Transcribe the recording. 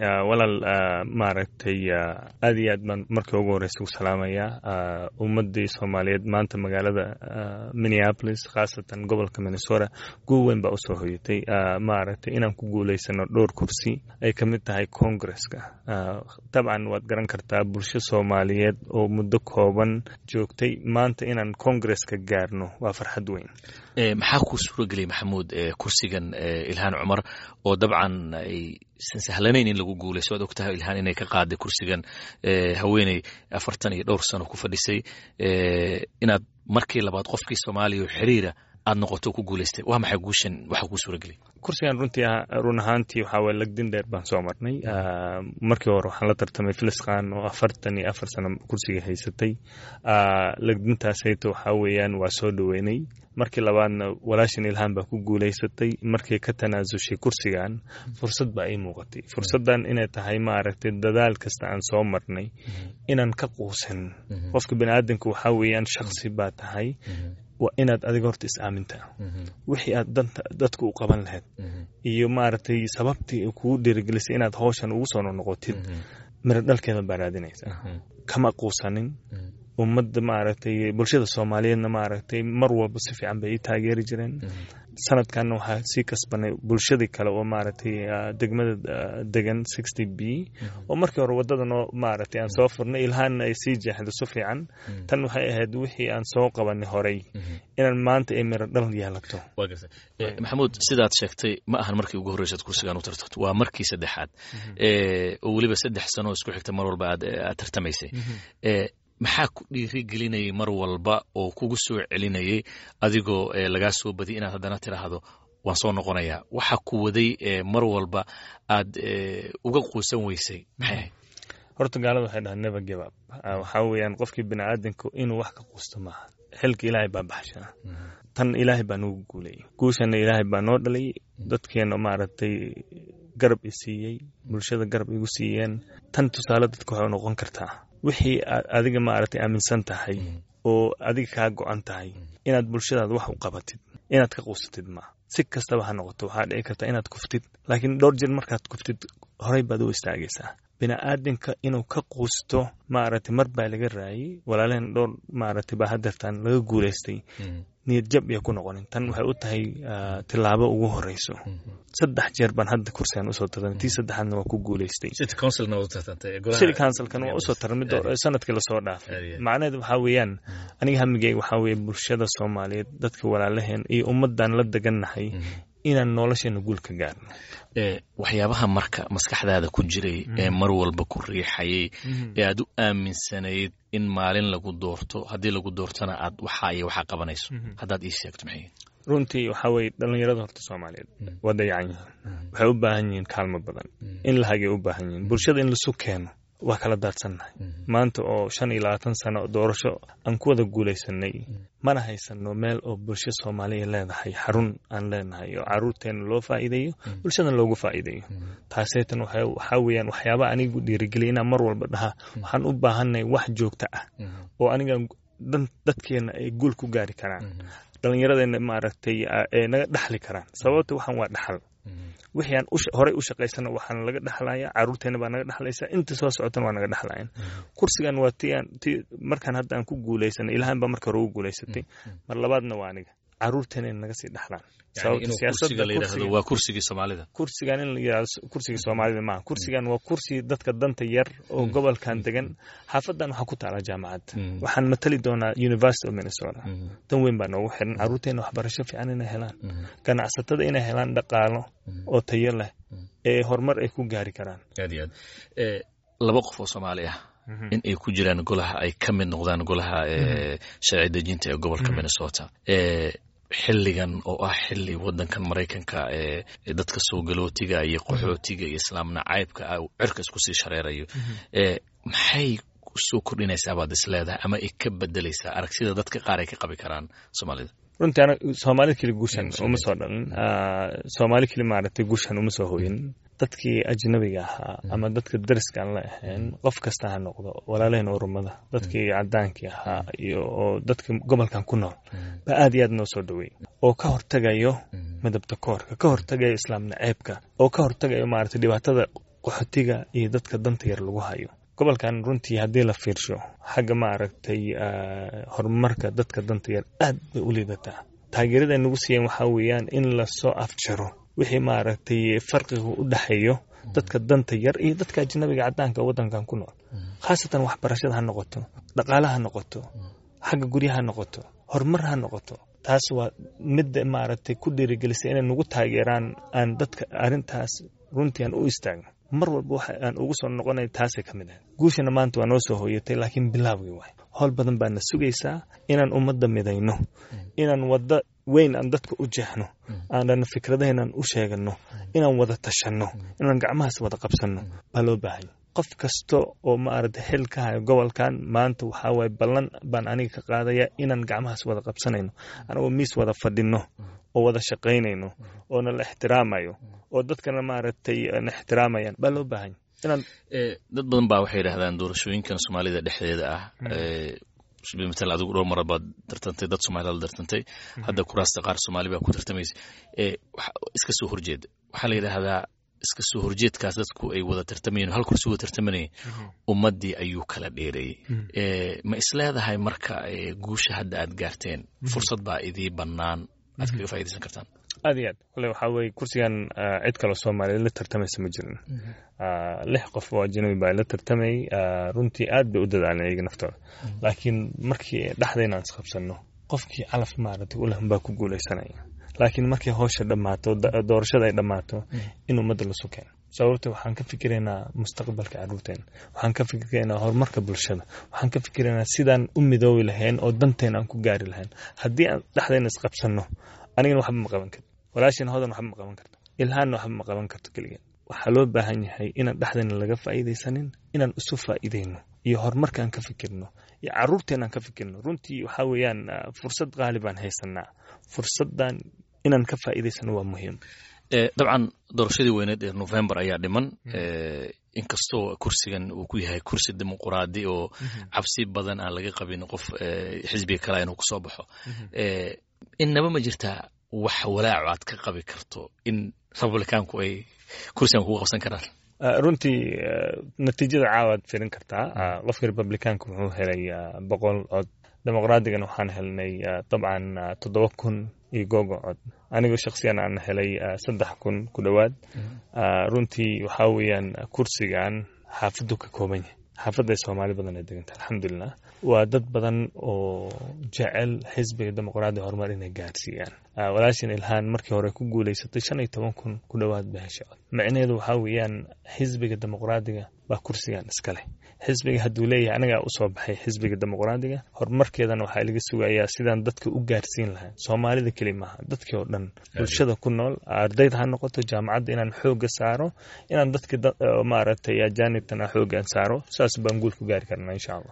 walaal maaragtay aad iyo aad baan markii ugu horeysa u salaamayaa ummadii soomaaliyeed maanta magaalada minneapolis khaasatan gobolka minnesota guul weyn baa usoo hoyatay maaragtay inaan ku guuleysano dhowr kursi ay ka mid tahay congresska dabcan waad garan kartaa bulsho soomaaliyeed oo muddo kooban joogtay maanta inaan congresska gaarno waa farxad weyn maxaa kuu suura geliyay maxamuud kursigan ilhaan cumar oo dabcan aysan sahlanayn in lagu guulayso waad ogtahay ilhaan inay ka qaaday kursigan haweeney afartan iyo dhowr sano ku fadhisay inaad markii labaad qofkii soomaaliya oo xiriira aad noqoto ku guulaystay waa maxay guushan waxaa kuu suura geliyay kursigan runtii run ahaantii waxaa waye lagdin dheer baan soo marnay markii hore waxaan la tartamay filiskan oo afartan iyo afar sano kursiga haysatay lagdintaasayto waxaa weeyaan waa soo dhoweynay markii labaadna walaashan ilhaan baa ku guulaysatay markay ka tanaasushay kursigan fursad baa ii muuqatay fursaddan inay tahay maaragtay dadaal kasta aan soo marnay inaan ka quusan qofka baniaadanka waxaa weeyaan shaksi baa tahay waa inaad adiga horta is-aaminta wixii aad danta dadka u qaban lahayd iyo maaragtay sababtii kugu dhiirigelisay inaad howshan ugu soo noqotid miro dhalkeeda baa raadinaysa kama quusanin ummadda maaragtay bulshada soomaaliyeedna maaragtay mar walba si fiican bay ii taageeri jireen sanadkanna waxaa sii kasbanay bulshadii kale oo maaragtay degmada degan sixty b oo markii hore waddadanoo maaragtay aan soo furnay ilhaanna ay sii jeexdo si fiican tan waxay ahayd wixii aan soo qabanay horey inaan maanta ay miro dhal yeelato maxamuud sidaad sheegtay ma ahan markii ugu horreysaad kursigan u tartarto waa markii saddexaad oo weliba saddex sano isku xigta mar walba aad tartamaysay maxaa ku dhiiri gelinayay mar walba oo kugu soo celinayay adigoo lagaa soo badiyay inaad haddana tiraahdo waan soo noqonayaa waxa ku waday mar walba aad uga quusan weysay maxay ahayd horta gaalada waxay dhahaa never give up waxaa weeyaan qofkii bini aadanku inuu wax ka quusto maaha xilka ilaahay baa baxshaa tan ilaahay baa noogu guulayay guushanna ilaahay baa noo dhalay dadkeena maaragtay garab i siiyey bulshada garab igu siiyeen tan tusaale dadka waxay noqon kartaa wixii aad adiga maaragtay aaminsan tahay oo adiga kaa go-an tahay inaad bulshadaada wax u qabatid inaad ka quusatid maa si kastaba ha noqoto waxaa dhici karta inaad kuftid laakiin dhowr jir markaad kuftid horey baad u istaagaysaa bini-aadamka inuu ka quusto maaragtay mar baa laga raayay walaalehen dhowr maaragtay baa hadeertaan laga guulaystay niyad jab iyo ku noqonin tan waxay u tahay tilaabo ugu horeyso saddex jeer baan hadda kursigan usoo tartamay tii saddexaadna waa ku guulaystay city councilkan waa usoo tarmid sanadkii lasoo dhaafay macnaheed waxaa weeyaan aniga hamigeyga waxaa weeye bulshada soomaaliyeed dadka walaalaheen iyo ummadan la degannahay inaan nolosheena guul ka gaarno waxyaabaha marka maskaxdaada ku jiray ee mar walba ku riixayay ee aad u aaminsanayd in maalin lagu doorto haddii lagu doortona aad waxaa iyo waxaa qabanayso haddaad ii sheegto maxay runtii waxaa weeye dhallinyarada horta soomaaliyeed waa dayacan yihiin waxay u baahan yihiin kaalmo badan in la hagay u baahan yihiin bulshada in lasu keeno waa kala daadsannahay maanta oo shan iyo labaatan sano doorasho aan ku wada guulaysanay mana haysano meel oo bulsho soomaaliya leedahay xarun aan leenahay oo caruurteena loo faa'iideeyo bulshadan loogu faa'iideeyo taaseetan waxaa weeyaan waxyaaba anigu dhiirigeliya inaan mar walba dhaha waxaan u baahanay wax joogto ah oo aniga dadkeena ay guul ku gaari karaan dhallinyaradeenna maaragtay ee naga dhaxli karaan sababta waxaan waa dhaxal wixii aan horey u shaqaysana waxaan laga dhaxlaya caruurteena baa naga dhaxlaysa inta soo socotana waa naga dhaxlayan kursigan waa ti aan ti markaan hadda aan ku guulaysanay ilahan baa marka hore ugu guulaysatay mar labaadna waa aniga caruurteena in naga sii dhaxlaan waa kursigii soomaalida kursigan in la yidhahdo kursigii soomaalida maaha kursigan waa kursi dadka danta yar oo gobolkan degan xaafadan waxaa ku taala jaamacadda waxaan matali doonaa university of minnesota dan weyn baa noogu xiran caruurteena waxbarasho fiican inay helaan ganacsatada inay helaan dhaqaalo oo tayo leh ee horumar ay ku gaari karaan aad iyo aad laba qof oo soomaali ah in ay ku jiraan golaha ay ka mid noqdaan golaha sharci dejinta ee gobolka minnesota xilligan oo ah xilli wadankan maraykanka ee dadka soo galootiga iyo qaxootiga iyo islaam nacaybka ah cirka isku sii shareerayo maxay soo kordhinaysaa baad is leedahay ama ay ka bedelaysaa aragtida dadka qaar ay ka qabi karaan soomaalida runtii ana soomaalida keli guushan uma soo dhalin soomaali keli maaragtay guushan uma soo hoyin dadkii ajnabiga ahaa ama dadka dariska aan la ahayn qof kasta ha noqdo walaalaheen urumada dadkii cadaankii ahaa iyo oo dadka gobolkan ku nool baa aad iyo aad noo soo dhaweey oo ka hortagayo midabta koorka ka hortagayo islaam naceebka oo ka hortagayo maaragtay dhibaatada qaxootiga iyo dadka danta yar lagu hayo gobolkan runtii haddii la fiirsho xagga ma aragtay horumarka dadka danta yar aad bay u liidataa taageerada nagu siiyeen waxaa weeyaan in lasoo afjaro wixii maaragtay farqiga u dhexeeyo dadka danta yar iyo dadka ajnabiga cadaanka wadankan ku nool khaasatan waxbarashada ha noqoto dhaqaale ha noqoto xagga guryaha ha noqoto horumar ha noqoto taas waa midda maaragtay ku dhiirigelisay inay nagu taageeraan aan dadka arrintaas runtii aan u istaagno mar walba waxa aan ugu soo noqonay taasay ka mid ahayd guushana maanta waa noo soo hooyatay laakiin bilaawgii waay howl badan baana sugaysaa inaan ummadda midayno inaan waddo weyn aan dadka u jeexno aanan fikradaheenaan u sheegano inaan wada tashanno inaan gacmahaas wada qabsanno baa loo baahanya qof kasta oo maaragtay xil ka hayo gobolkan maanta waxaa waaye ballan baan aniga ka qaadaya inaan gacmahaas wada qabsanayno anagoo miis wada fadhino oo wada shaqaynayno oo na la ixtiraamayo oo dadkana maaragtay na ixtiraamayaan baa loo baahanya inaan dad badan baa waxay yidhahdaan doorashooyinkan soomaalida dhexdeeda ah matal adigu dhowr mara baad tartantay dad soomaalida la tartantay hadda kuraasta qaar soomaali baa ku tartamaysa iska soo horjeeda waxaa la yidhaahdaa iska soo horjeedkaas dadku ay wada tartamayeen hal kursi wada tartamanayeen ummaddii ayuu kala dheereeyey ma isleedahay marka guusha hadda aad gaarteen fursad baa idii bannaan aad kaga faa'idaysan kartaan aad iyo aad kole waxaa weeye kursigan cid kaloo soomaaliyeed la tartamaysa ma jirin lix qof oo ajnabi baa la tartamayay runtii aad bay u dadaaleen iyaga naftooda laakiin markii dhexdayna aan isqabsanno qofkii calaf maaragtay ulan baa ku guulaysanaya laakiin markay howsha dhammaato doorashada ay dhammaato in ummadda lasu keeno sababta waxaan ka fikiraynaa mustaqbalka carruurteena waxaan ka fikiraynaa horumarka bulshada waxaan ka fikiraynaa sidaan u midoobi lahayn oo danteena aan ku gaari lahayn haddii aan dhexdayna isqabsanno anigana waxba ma qaban karto walaashin hodan waxba ma qaban karto ilhaanna waxba ma qaban karto keligeen waxaa loo baahan yahay inaan dhexdayna laga faa'iidaysanin inaan isu faa'iidayno iyo horumarkaan ka fikirno iyo carruurteenaan ka fikirno runtii waxaa weeyaan fursad qaali baan haysanaa fursaddan inaan ka faa'iidaysano waa muhiim dabcan doorashadii weyneed ee november ayaa dhiman inkastoo kursigan uu ku yahay kursi dimuquraadi oo cabsi badan aan laga qabin qof xisbiga kale inuu kusoo baxo innaba ma jirtaa wax walaaco aad ka qabi karto in republicaanku ay kursigan kugu qabsan karaan runtii natiijada caawaad firin kartaa qofka republicaanka wuxuu helay boqol cod dimuqraadigan waxaan helnay dabcan toddoba kun iyo googo cod anigoo shaksiyan aan helay saddex kun ku dhowaad runtii waxaa weeyaan kursigan xaafaddu ka kooban yahay xaafadda ay soomaali badan ay deganta alxamdulilah waa dad badan oo jecel xisbiga dimuqraadiga horumar inay gaarsiiyaan walaashin ilhaan markii hore ku guulaysatay shan iyo toban kun ku dhowaad ba hesha cod micnaheedu waxaa weeyaan xisbiga dimuqraadiga baa kursigan iska leh xisbiga hadduu leeyahay anagaa usoo baxay xisbiga dimuqraadiga horumarkeedana waxaa laga sugayaa sidaan dadka u gaarsiin lahayn soomaalida keli maaha dadkii oo dhan bulshada ku nool ardayda ha noqoto jaamacadda inaan xooga saaro inaan dadka maaragtay ajaanibtana xoogaan saaro saas baan guul ku gaari karnaa insha allah